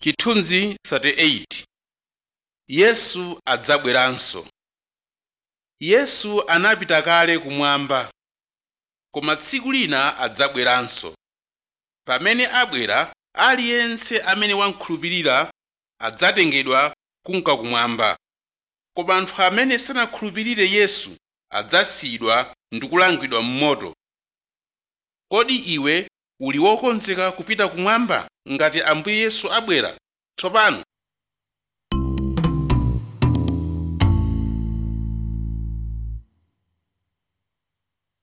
Chithunzi 38 Yesu adzabweranso Yesu anapita kale kumwamba koma tsiku lina adzabweranso pamene abwera aliyense amene wakhulupirira adzatengedwa kunka kumwamba koma anthu amene sanakhulupirire Yesu adzasiyidwa ndi kulangidwa m'moto kodi iwe uli wokonzeka kupita kumwamba ngati Ambuye Yesu abwera tsopano